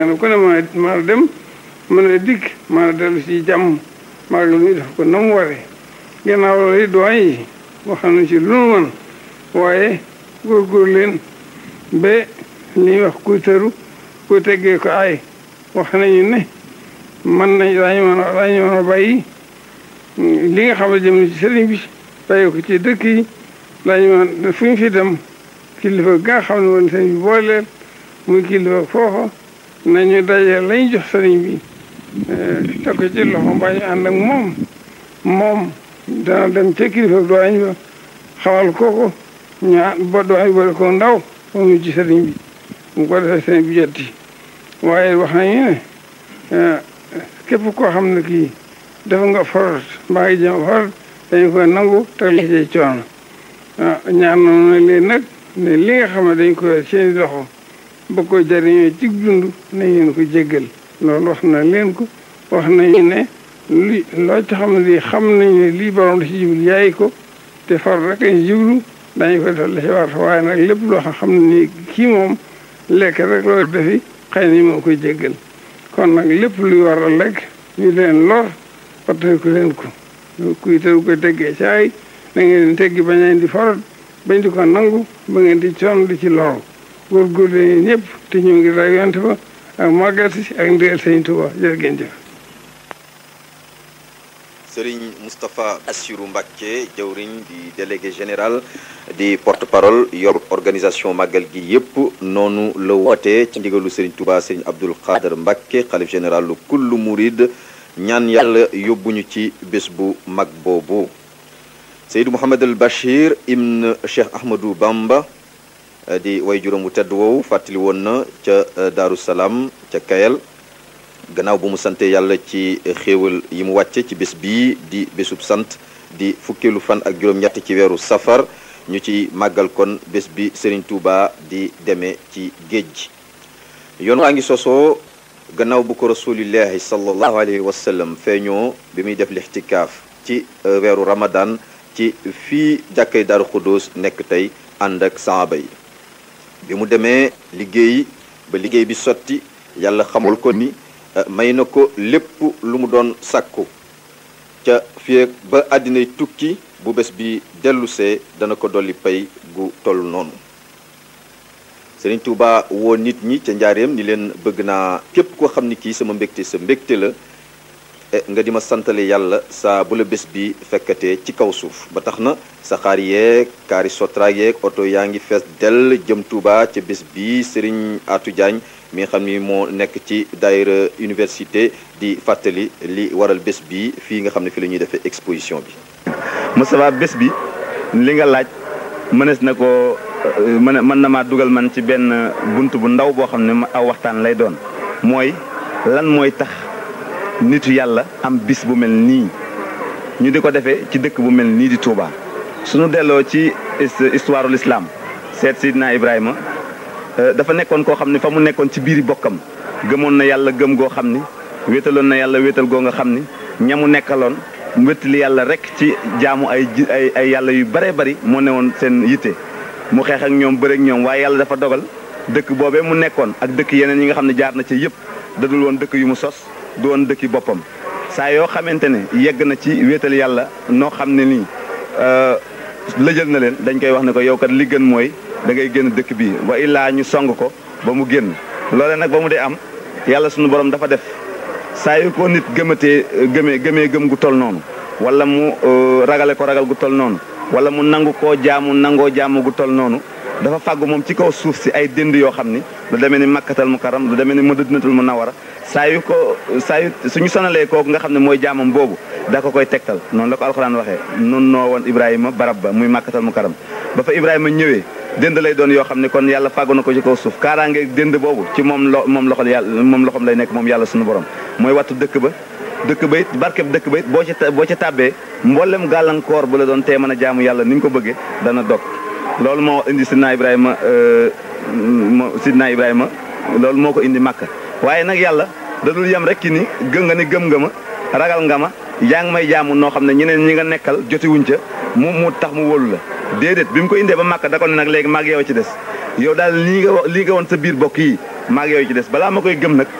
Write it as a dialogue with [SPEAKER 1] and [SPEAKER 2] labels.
[SPEAKER 1] kenn ku ne mën a mën a dem mën a dikk mën a dellu si jàmm magal mi def ko na mu waree gannaaw loolu doyen yi wax nañu ci lu nu mën waaye góorgóor leen ba li ñuy wax kuy tëru kuy teggee ko ay wax nañu ne mën nañ daañu mën a daañu mën a bàyyi li nga xam ne jëm ci sëriñ bi bàyyi ko ci dëkk yi daañu mën fu ñu fi dem kilifa ga nga xam ne woon sëriñ bi booleel muy kilifa foofa nañu daje lañ jox sëriñ bi teg ko ci loxo mbaa ñu ànd ak moom moom dana dem ca kilifa doañ ba xamal kooko ñaa ba doañ ba ko ndaw moom ci sëriñ bi mu ko defee sëriñ bi jotti waaye wax nañu ne képp koo xam ne kii dafa nga forot mbaa ngi jëm forot dañu koy nangu teg la ci coono ñaan noonu leen nag ne li nga xam ne dañ koy seeni loxo ba ko jariñoo ci dund nañ leen ko jéggal loolu wax na leen ko wax nañu ne li loo ci xam ne lii xam nañ ne lii borom da ci jublu yaay ko te far rek lañ jublu dañu ko def la ci war waaye nag lépp loo xam ne nii kii moom lekk rek loo defi xëy na moo koy jéggal kon nag lépp luy war a lekk ñu leen lor waxtaan ko leen ko kuy tëru koy teggee caay da ngeen leen teggi bañ leen di forot bañ di ko nangu ba ngeen di coon di ci loru góorgóorlu leen ñëpp te ñu ngi ray yonte ba ak màggal si ak ndigal sëñ Tuuba jërë ngeen jëf
[SPEAKER 2] Serigne Moustapha Assirou Mbacké jawriñ di délégué général di porte-parole yor organisation màggal gi yëpp noonu la wootee ci ndigalu Serigne Touba Serigne Abdoul Khader Mbacké xalif général lu kullu murid ñaan yàlla yóbbuñu ci bés bu mag boobu Seydou Mouhamed El Bachir ibn Cheikh Ahmadou Bamba di way juróom wu tedd woowu fàttali woon na ca Daaru Salaam ca Kayel gannaaw bu mu sante yàlla ci xéewal yi mu wàcce ci bés bii di bésub sant di fukkeelu fan ak juróom-ñett ci weeru safar ñu ci màggal kon bés bi Serigne Touba di demee ci géej gi yoon waa ngi sosoo gannaaw bu ko rasulillahi sallallahu alayhi wa sallam feeñoo bi muy def lixtikaaf ci weeru ramadan ci fii jàkkay Daaru Xuddoos nekk tey ànd ak saaba yi bi mu demee liggéey ba liggéey bi sotti yàlla xamul ko ni may na ko lépp lu mu doon sàkku ca fii ba àddinay tukki bu bés bi dellusee dana ko dolli pay gu toll noonu Sëriñ Tuuba woo nit ñi ca njaareem ni leen bëgg naa képp koo xam ni kii sama mbégte sa mbégte la nga di ma santale yàlla saa bu la bés bi fekkatee ci kaw suuf ba tax na saxaar yeeg kaari sotraak yeeg oto yaa ngi fees dell jëm Tuuba ca bés bi Sëriñ Atou Diagne mi nga xam ni moo nekk ci daayira université di fàttali li waral bés bi fii nga xam ne fi la ñuy defee exposition bi.
[SPEAKER 3] Moustapha bés bi li nga laaj mënees na ko mën mën na maa dugal man ci benn bunt bu ndaw boo xam ne aw waxtaan lay doon mooy lan mooy tax nitu yàlla am bis bu mel nii ñu di ko defee ci dëkk bu mel nii di Touba. suñu delloo ci histoire l'islam seet Sidna Ibrahima. dafa nekkoon koo xam ne fa mu nekkoon ci biiri bokkam gëmoon na yàlla gëm goo xam ni wéetaloon na yàlla wéetal goo nga xam ni ñamu nekkaloon wéttali yàlla rek ci jaamu ay ay ay yàlla yu bare bari moo newoon seen yitte mu xeex ak ñoom bëre ak ñoom waaye yàlla dafa dogal dëkk boobee mu nekkoon ak dëkk yeneen yi nga xam ne jaar na ci yëpp dadul woon dëkk yu mu sos du woon dëkki boppam saa yoo xamante ne yegg na ci wéetal yàlla noo xam ne nii lëjal na leen dañ koy wax ne ko yow kat li gën mooy da ngay génn dëkk bii wa illaa ñu song ko ba mu génn loole nag ba mu dee am yàlla sunu borom dafa def saa yu ko nit gëmatee gëmee gëmee gëm gu tol noonu wala mu ragale ko ragal gu tol noonu wala mu nangu koo jaamu nangoo jaamu gu tol noonu dafa fàggu moom ci kaw suuf si ay dënd yoo xam ni lu demee ni makkatal mu karam lu demee ni madinatul munawwara saa yu ko saa yu suñu sonalee kooku nga xam ne mooy jaamam boobu da ko koy tegtal noonu la ko alxuraan waxee nun noo woon ibrahima barab ba muy makkatal mu karam ba fa ibrahima ñëwee dënd lay doon yoo xam ne kon yàlla fàggu na ko ci kaw suuf kaaraange dënd boobu ci moom lo moom loxol yàlla moom loxom lay nekk moom yàlla suñu borom mooy wattu dëkk ba dëkk ba it barkeb dëkk ba it boo ci boo ci tàbbee mboolem gàllankoor bu la doon tee mën a jaamu yàlla ni nga ko bëggee dana dog loolu moo indi sidna ibrahima sidna ibrahima loolu moo ko indi màkka waaye nag yàlla da dul yem rek ki ni gëm nga ni gëm nga ma ragal nga ma yaa ngi may jaamu noo xam ne ñeneen ñi nga nekkal jotiwuñ ca mu mu tax mu wóolu la déedéet bi mu ko indee ba màkk da ko ne nag léegi maag yow ci des yow daal lii nga wax lii nga woon sa biir bokk yi maa ngi yow ci des balaa ma koy gëm nag